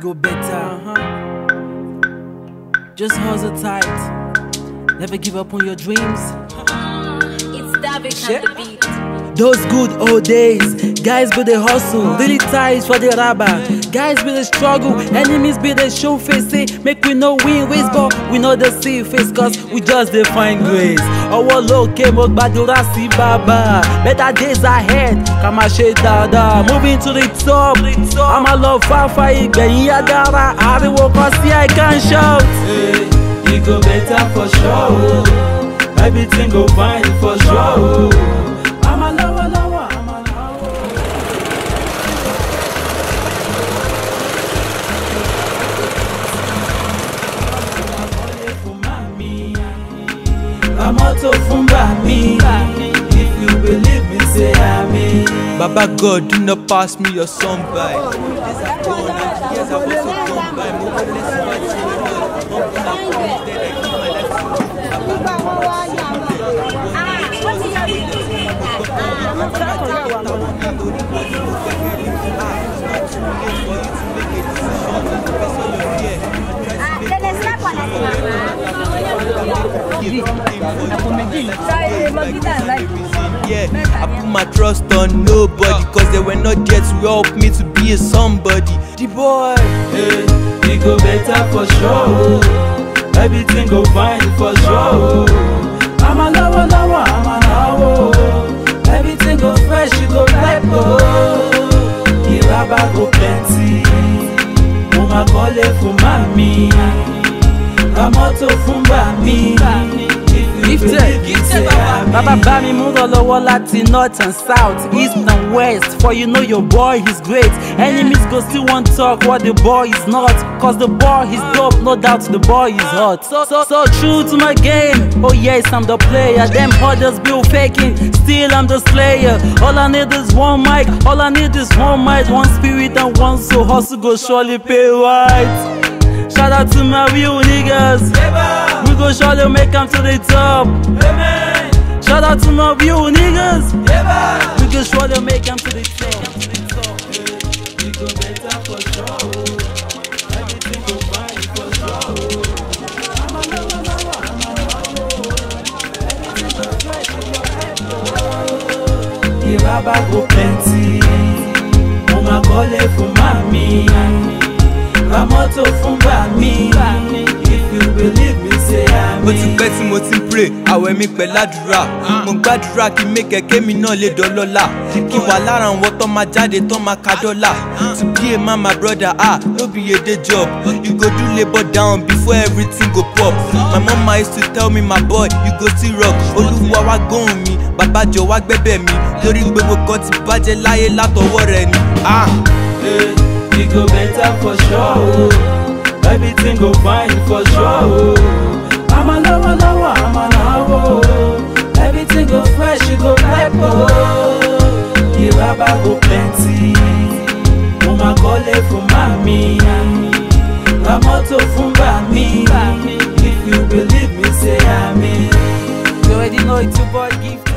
go better. Just hustle tight. Never give up on your dreams. It's David Shit. on the beat. Those good old days, guys be the hustle, really tight for the rubber. Guys be the struggle, enemies be the show face. Say, make we know win ways, but we know the see face, cause we just define grace. Ọwọ́ lókè mo gbàdúrà sí bàbá. Better days ahead, ká máa ṣe dáadáa. Moving to the top, a máa lọ fáfá ìgbẹ̀yìn yá dára. Ariwo kan sí I can shout. Hey, it go better for sure. oh. Everything go fine for sure. oh. I'm a lover, lover, I'm a lover. Ramoto fún bàmí. If you believe me, say amen. Baba God, do not pass me your son by. Years have gone and years have also gone by. Mo wọ́n bless my children. Wọ́n kún náà kún mi dead, I give my life to you. Yeah, I put my trust on nobody Cause they were not there to help me to be a somebody The boy Hey, it go better for sure. oh. Everything go fine for sure. oh. I'm a lover, lover, I'm a lover. oh. Everything go fresh, you go ripe. Oh. Iraba go plenty. Mo ma kọ́lé fún màmí. Ramoto fún bàmí. If you Gifted, believe me, say amen. Baba bá mi mú lọ lọ́wọ́ láti north and south, east and west. For you know your boy is great. Enemies go still wan talk what the boy is not. Cause the boy is dope, no doubt the boy is hot. So, so, so true to my game. Oh yes, I'm the player. Them others be faking. Still I'm the slayer. All I need is one mic. All I need is one mic, one spirit and one soul. Hustle go surely pay right. Shout out to my real niggas. Eba, We go surely make 'em to the top. amen. Shout out to my real niggas. Eba. We can surely make them to the top. It go better for sure. oh. Everything go fine for sure. oh. I'm a lover, lover, I'm a lover. Everything go fresh, you go hype, oh. Iraba go plenty. Mo ma kọ́lé fún màmí. Ramoto fún bàmí. If you believe me, say ó ti amen. pẹ́ tí mo ti ń pray àwẹ̀ mi pẹ̀ ládùúrà mo gbàdúrà kí mẹ́kẹ̀kẹ́ mi náà lè dọ́lọ́lá kí wà lára àwọn tó máa jáde tó máa ka dọ́là to be a man my brother ah no be a day job you go do labour down before everything go pop my mama used to tell me my boy you go still rock olúwa wá gbóhùn mi bàbá jọ wá gbẹ́bẹ̀ mi lórí gbogbo kan ti bàjẹ́ láyé látọwọ́ rẹ ni ah. Hey, it go better for sure. oh. Everything go fine for sure. oh. I'm a lover, lover, I'm a lover. oh. Everything go fresh, you go ripe. Oh. Iraba go plenty. Mo ma kọ́lé fún màmí. Ramoto fún bàmí. If you believe me, say amen. You already know it's your boy gift.